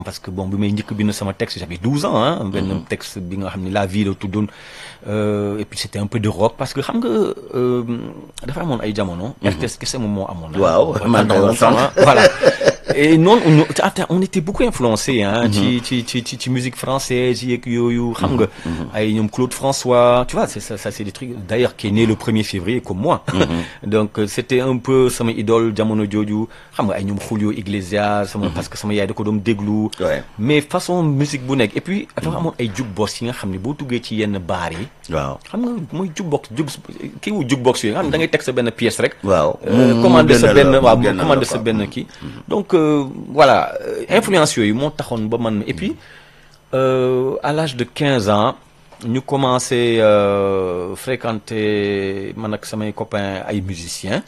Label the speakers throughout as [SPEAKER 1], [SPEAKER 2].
[SPEAKER 1] parce que bon bi may njëkk bind sama texte j'avais 12 ans hein benn texte bi nga xam ne la vie la tuddoon et puis c'était un peu de rock parce que xam nga dafa amoon ay jamono RTS kese moom moo amoon
[SPEAKER 2] waaw man
[SPEAKER 1] voilà et noonu on était beaucoup influencé hein ci ci ci ci ci musique française yeeg yooyu xam nga ay ñoom Claude François tu vois c'est ça ça c'est des trucs d'ailleurs qui est né le 1er février comme moi donc c'était un peu sama idole jamono jooju xam nga ay ñoom Julio Iglesias sama parce que sama yaay da ko doon déglu mais façon musique bu nekk et puis dafa amoon ay jukebox yi nga xam ne boo duggee ci yenn baar yi
[SPEAKER 2] waaw
[SPEAKER 1] xam nga mooy jukebox juk kii wu jukebox yooyu nga xam ne da ngay teg sa benn pièce rek
[SPEAKER 2] waaw
[SPEAKER 1] commander sa benn waaw commander sa benn kii donc voilà influence yooyu moo taxoon ba man et puis à l'âge de quinze ans ñu commencé fréquenter man ak samay copains ay musiciens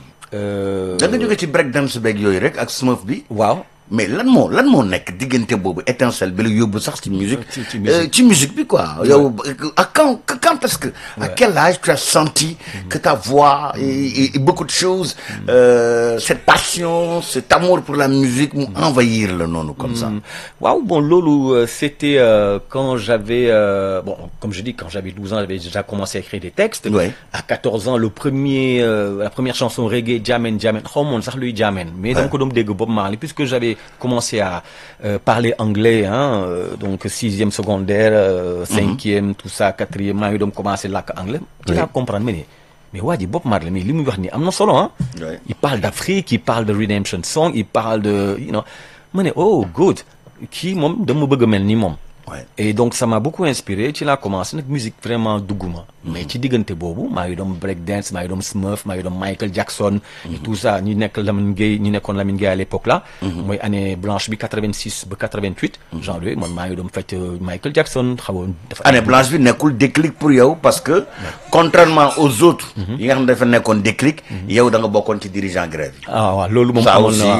[SPEAKER 2] da nga jóge ci break dance beeg yooyu rek ak smurf bi
[SPEAKER 1] waaw
[SPEAKER 2] mais lan moo lan moo nekk diggante boobu étincelle bi la yóbbu sax ci musique
[SPEAKER 1] ci musique
[SPEAKER 2] ci musique bi quoi yow à quand quand est-ce que à quel âge tu as senti que ta voix et, et beaucoup de choses euh, cette passion cet amour pour la musique mu envahir la noonu comme ça
[SPEAKER 1] waaw bon loolu c'était euh, quand j'avais euh, bon comme je dis quand j'avais 12 ans j'avais déjà commencé à écrire des textes
[SPEAKER 2] ouais.
[SPEAKER 1] à 14 ans le premier la première chanson reggae Jamen Jamen xaw moon sax luy Jamen mais dama ko doon dégg Bob Marley puisque j'avais commencé à euh, parler anglais hein euh, donc sixième secondaire euh, cinquième tout ça quatrième maa ngi doon commencé làkk anglais ci laa comprendre mais ne mais waa ji Bob Marley mais li muy wax ni am na solo ah il parle d'Afrique il parle de redemption song il parle de you know ma ne oh good kii moom dama bëgg a mel ni moom et donc ça m'a beaucoup inspiré ci laa commencé nag musique vraiment dugguma mais ci diggante boobu maa ngi doon break dance maa ngi doon Smurf maa ngi doon Michael Jackson et tout ça ñu nekk Lamine Gueye ñu nekkoon Lamine Gueye à l'époque là mooy année blanche bi 86 ba 88 genre yooyu man maa ngi doon fecc Michael Jackson xawoon dafa
[SPEAKER 2] année blanche bi nekkul déclic pour yow parce que contrairement aux autres yi nga xam ne dafa nekkoon déclic yow da nga bokkoon ci dirigeant grève yi
[SPEAKER 1] ah waaw loolu moom
[SPEAKER 2] ça
[SPEAKER 1] amoon
[SPEAKER 2] aussi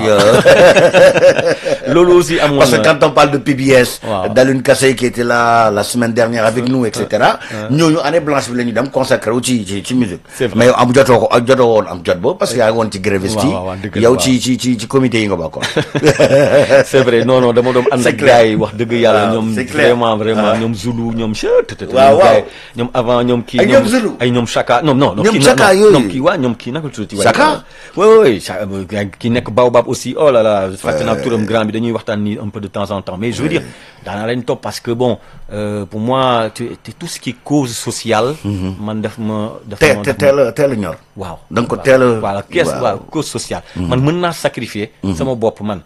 [SPEAKER 1] na loolu aussi amoon
[SPEAKER 2] parce que
[SPEAKER 1] na
[SPEAKER 2] quand on parle de PBS
[SPEAKER 1] Waaw.
[SPEAKER 2] Dalune Kassé qui était là la semaine dernière avec nous et cetera ñooñu année blanche bi la ñu dem consacré wu ci ci ci musique
[SPEAKER 1] C'est vrai.
[SPEAKER 2] mais yow am jotoo ko jotoo woon am jot boobu parce que yaa ngi woon ci gréviste yi
[SPEAKER 1] waaw, waaw, dëgg la,
[SPEAKER 2] yow
[SPEAKER 1] waaw.
[SPEAKER 2] ci ci ci ci comité yi nga bokkoon
[SPEAKER 1] c'est vrai non non dama doon ànd
[SPEAKER 2] C'est
[SPEAKER 1] ak
[SPEAKER 2] clair.
[SPEAKER 1] gars yi wax dëgg yàlla
[SPEAKER 2] Waaw,
[SPEAKER 1] ñoom
[SPEAKER 2] c'est clair.
[SPEAKER 1] vraiment vraiment
[SPEAKER 2] Ah.
[SPEAKER 1] ñoom Zulu ñoom chut
[SPEAKER 2] Waaw, waaw.
[SPEAKER 1] ñoom avant ñoom kii
[SPEAKER 2] Ay, ñoom Zulu.
[SPEAKER 1] ay ñoom Chaka non non non
[SPEAKER 2] Ñoom
[SPEAKER 1] kii
[SPEAKER 2] Chaka
[SPEAKER 1] non,
[SPEAKER 2] yooyu.
[SPEAKER 1] non kii waa ñoom kii naka la tuddati waaye
[SPEAKER 2] Chaka?
[SPEAKER 1] oui oui Chaka kii nekk Baobab aussi oh là là fàtte naa turam grand bi dañuy waxtaan ni un peu de temps en temps mais je veux dire daanaa leen topp parce que bon euh, pour moi te te tout ce qui est cause sociale man daf ma daf
[SPEAKER 2] te
[SPEAKER 1] ma
[SPEAKER 2] te
[SPEAKER 1] daf ma-
[SPEAKER 2] teel a teel a ñor
[SPEAKER 1] waaw
[SPEAKER 2] da nga ko
[SPEAKER 1] waaw.
[SPEAKER 2] teel a
[SPEAKER 1] voilà kees
[SPEAKER 2] waaw.
[SPEAKER 1] waaw cause sociale man mën naa sacrifier sama bopp man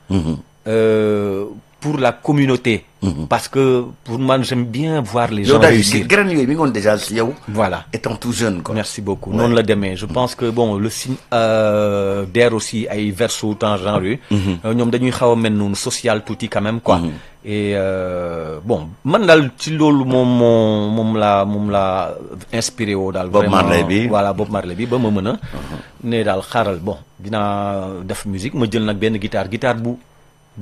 [SPEAKER 1] euh, pour la communauté parce que pour man j'aime bien voir les
[SPEAKER 2] yow
[SPEAKER 1] gens
[SPEAKER 2] daal
[SPEAKER 1] réussir
[SPEAKER 2] graine yooyu mi ngi woon déjà si yow
[SPEAKER 1] voilà
[SPEAKER 2] étant tout jeune quoi
[SPEAKER 1] merci beaucoup
[SPEAKER 2] Ouais.
[SPEAKER 1] noonu la demee je pense que bon le signe euh, d'air aussi ay verso temps genre yooyu euh, ñoom dañuy xaw a mel noonu social tuuti quand même quoi et euh, bon man daal ci loolu moom moo moom laa moom laa inspiré woo daal
[SPEAKER 2] Bob
[SPEAKER 1] vraiment
[SPEAKER 2] Marley bi.
[SPEAKER 1] voilà Bob Marley bi ba ma mën a ne daal xaaral bon dinaa def musique ma jël nag benn guitare guitare bu bu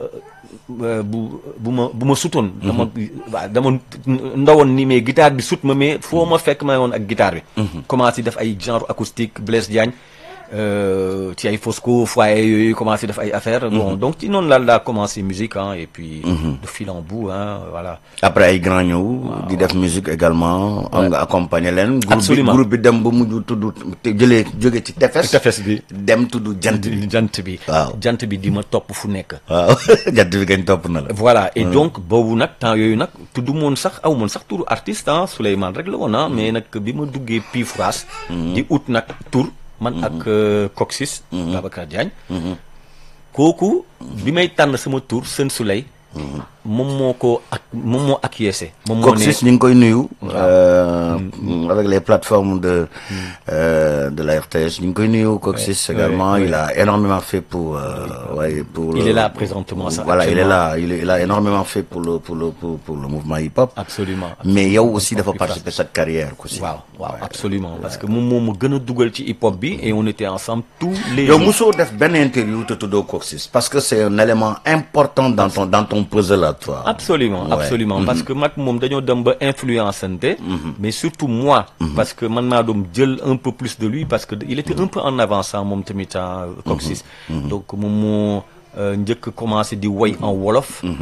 [SPEAKER 1] euh, bu bu ma bu ma sutoon dama waaw dama ndawoon ni mais guitare bi sut ma mais foo ma fekk ma woon ak guitare bi commencé def ay genre acoustique Blaise Diagne euh, ci ay Fosco foyer yooyu commencé def ay affaires bon donc ci noonu laal daa commencé musique hein et puis de fil en bout hein voilà
[SPEAKER 2] après ay grand ñëw di def musique également am nga accompagner leen groupe bi
[SPEAKER 1] Absolument.
[SPEAKER 2] groupe bi dem ba mujj tudd te jëlee jóge ci tefes
[SPEAKER 1] tefes bi
[SPEAKER 2] dem tudd jant bi
[SPEAKER 1] jant bi
[SPEAKER 2] Waaw.
[SPEAKER 1] jant bi di ma topp fu nekk
[SPEAKER 2] waaw jant bi gañ topp na la
[SPEAKER 1] voilà et donc boobu nag temps yooyu nag tudd moon sax aw moon sax turu artiste ah Souleymane rek la woon ah mais nag bi ma duggee Pifras di ut nag tur man ak euh, Coxis Babacar Diagne kooku bi may tànn sama tur Sën Souley moom moo ko ak moom moo acquiescé moom moo ne
[SPEAKER 2] Coxis ñu ngi koy nuyu euh, avec les plateformes de euh, de la RTS ñu ngi koy nuyu Coxis également il a énormément fait pour euh, ouais, pour
[SPEAKER 1] Il
[SPEAKER 2] le-
[SPEAKER 1] est là présentement, ça,
[SPEAKER 2] voilà il est
[SPEAKER 1] actuellement.
[SPEAKER 2] là il, est- il a énormément fait pour le pour le pour, pour le mouvement hip hop
[SPEAKER 1] absolument
[SPEAKER 2] mais yow aussi dafa
[SPEAKER 1] Hip-hop
[SPEAKER 2] participer sa carrière aussi
[SPEAKER 1] waaw waaw absolument parce que moom moo ma gën a dugal ci hip hop bi et on était ensemble tous les
[SPEAKER 2] yow
[SPEAKER 1] jours.
[SPEAKER 2] mosoo def benn interview te tuddoo Coxis parce que c'est un élément important dans ton dans ton puzzle à toi
[SPEAKER 1] absolument
[SPEAKER 2] Ouais.
[SPEAKER 1] absolument parce que mag moom dañoo dem ba influençante mais surtout moi parce que man maa doon jël un peu plus de lui parce que il était un peu en avance ah moom tamit ah Coxis donc moom moo euh, njëkk commencé di woy en wolof